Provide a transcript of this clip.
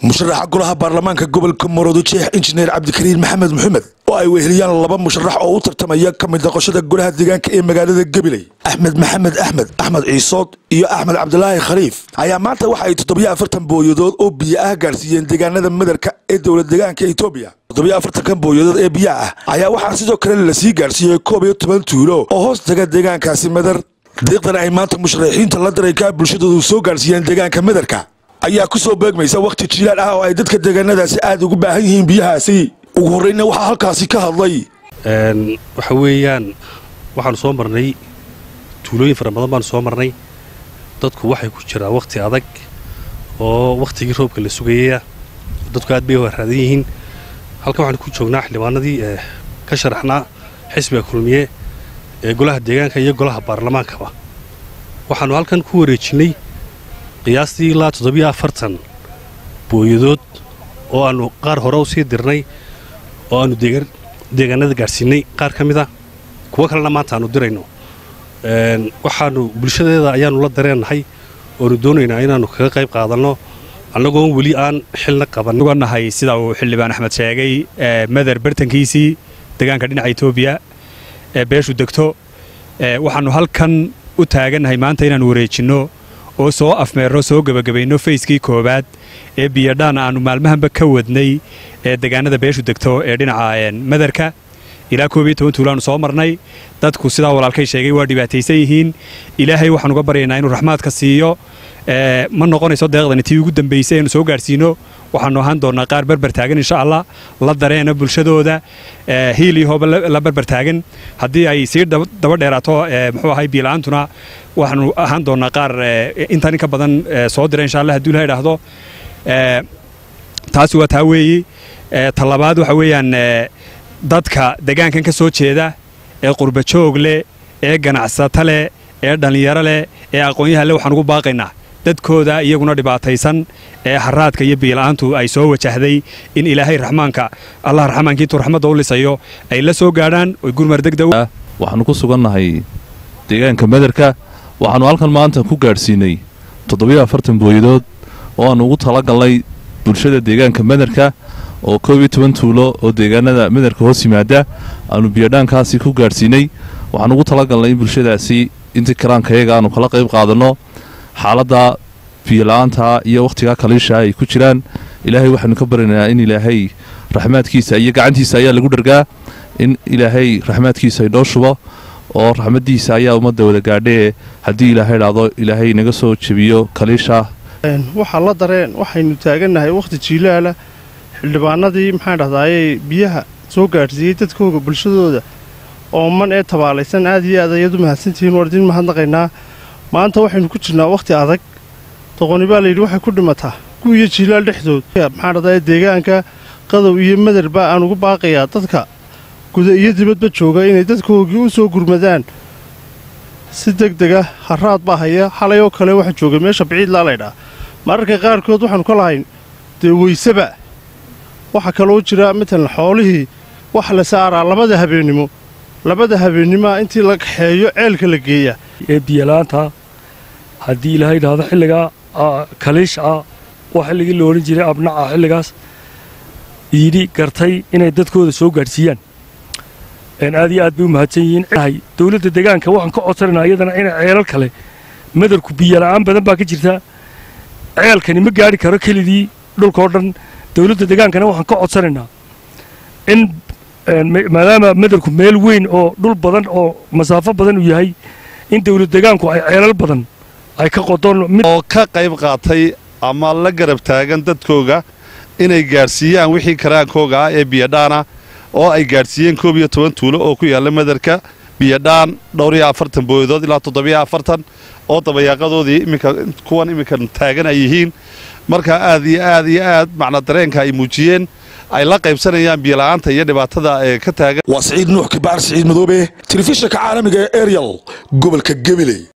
musharaxa golaha baarlamaanka gobolka maroodijeex injineer cabdikariin maxamed maxamed oo ay weheliyaan laba musharax oo u tartamaya ka mid noqoshada golaha deegaanka ee magaalada gabiley axmed maxamed axmed axmed ciisood iyo axmed cabdilaahi khaliif ayaa maanta waxa ay toddobiyo afartan booyadood oo biyo ah gaarsiiyeen deegaanada madarka ee dowlad deegaanka etoobiya toddobiyo afartankan booyadood ee biyo ah ayaa waxaa sidoo kale lasii gaarsiiyey koob iyo toban tuulo oo hoos taga deegaankaasi madar deeqdan ay maanta musharaxiinta la darayka bulshadoodu soo gaarsiiyeen deegaanka madarka ayaa ku soo beegmaysa wakhti jiilaan ah oo ay dadka deegaanadaasi aada ugu baahan yihiin biyahaasi ugu horreyna waxaa halkaasi ka hadlay waxa weeyaan waxaanu soo marnay tuulooyin fara badan baanu soo marnay dadku waxay ku jiraan wakhti adag oo wakhtigii roobka la sugayaya dadku aad bay waraadan yihiin halkan waxaanu ku joognaa xildhibaanadii ka sharaxnaa xisbiga kulmiye ee golaha deegaanka iyo golaha baarlamaankaba waxaanu halkan ku wareejinnay qiyaastii ilaa toddobiyo afartan booyadood oo aannu qaar hore u sii dirnay oo aannu deegaanada gaadhsiinay qaar ka mid a kuwo kalena maanta aannu dirayno waxaannu bulshadeeda ayaannu la dareennahay oonu doonaynaa inaannu kaga qayb qaadanno annagoon weli aan xilna qabannahay sida uu xildhibaan axmed sheegay madar bartankiisii deegaanka dhinaca etoobiya ee beeshu degto waxaannu halkan u taagannahay maanta inaannu wareejinno oo soo afmeerno soo gebagabayno fayskii koowaad ee biyadhaan aannu maalmahanba ka wadnay ee deegaanada beeshu degto ee dhinaca madarka ilaa koob iyo toban tuulaannu soo marnay dadku sidaa walaalkay sheegay waa dhibaataysan yihiin ilaahay waxaan uga baryaynaa inuu raxmaadka siiyo ma noqonayso deeqdani tii ugu dambaysay aynu soo gaadhsiino waxaannu ahaan doonnaa qaar berber taagan insha allah la dareena bulshadooda hiil iyo hooba la berber taagan haddii ay sii daba dheeraato muxuu ahay biila'aantuna waxaanu ahaan doonnaa qaar intaan in ka badan soo dira insha allah hadduu la idhaahdo taasi waa taa weeyi talabaad waxa weeyaan dadka deegaankan ka soo jeeda ee qurbajoog leh ee ganacsata leh ee dhallinyaro leh ee aqoonyaha leh waxaan ugu baaqaynaa dadkooda iyaguna dhibaataysan ee haraadka iyo biila'aantu ay soo wajahday in ilaahay raxmaanka allah raxmaanka intuu raxmadda u lisayo ay la soo gaadhaan oy gurmar degdeg waxaannu ku sugannahay deegaanka madarka waxaannu halkan maanta ku gaadhsiinay toddobiyo afartan booyadood oo aannu ugu talagalnay bulshada deegaanka madarka oo koob iyo toban tuulo oo deegaanada madarka hoos yimaada aannu biyadhaankaasi ku gaadhsiinay waxaan ugu talagalnay in bulshadaasi intii karaankayaga aannu kala qayb qaadanno xaaladda biyola'aanta iyo wakhtigaa kaliisha ay ku jiraan ilaahay waxaanu ka baranaynaa in ilaahay raxmaadkiisa iyo gacantiisa ayaa lagu dhargaa in ilaahay raxmaadkiisa inoo shubo oo raxmaddiisa ayaa ummadda wada gaadhee haddii ilaahay idhaahdo ilaahay naga soo jebiyo kaliisha waxaa la dareen waxaynu taagannahay wakhti jiilaala xildhibaanadii maxaan dhahdaayey biyaha soo gaadhsiiyey dadkooga bulshadooda ooman ee tabaalaysan aad iyo aad ayaad u mahadsantihiin waar idin mahadnaqaynaa maanta waxaynu ku jirnaa wakhti adag doqoni baa layidhi waxay ku dhimataa gu iyo jiilaal dhexdood maxaan dhahdaye deegaanka qadow iyo madarba aan ugu baaqayaa dadka guda iyo dibadba jooga inay dadkoogii u soo gurmadaan si deg dega haraad baa haya xalay oo kale waxa jooga meesha biciidlaa laydhaa mararka qaarkood waxaannu ka lahayn dee weyseba waxaa kaloo jira matalan xoolihii wax la saaraa labada habeennimo labada habeennimaa intii la kaxeeyo ceelka la geeya ee biyalaanta haddii ilaahay idhaahdo xilligaa kaliish ah oo xilligii la odhan jiray abnaca xilligaas yidhi gartay inay dadkooda soo gaadhsiiyaan aad iyo aad bay u mahadsan yihiin dowladda deegaanka waxaan ka codsanaynaa iyadana inay ceelal kale madarku biyola'aan badan baa ka jirta ceelkani ma gaadhi karo kelidii dhulkao dhan dowladda deegaankana waxaan ka codsanaynaa in maadaama madarku meel weyn oo dhul badan oo masaafo badan uu yahay in dowlad deegaanku ay ceelal badan ay ka qodon oo ka qayb qaatay ama la garab taagan dadkooga inay gaadhsiiyaan wixii karaankooga ah ee biyadhaana oo ay gaadhsiiyeen koob iyo toban tuulo oo ku yaalla madarka biyadhaan dhowr iyo afartan booyadood ilaa toddobiyo afartan oo dabayaaqadoodii iminka kuwan iminka taagan ay yihiin markaa aad iyo aad iyo aad macna dareenka ay muujiyeen ay la qaybsanayaan biyola'aanta iyo dhibaatada ee ka taagan waa siciid nuux kibaar siciid madoobe telefishinka caalamiga ee eryal gobolka gabiley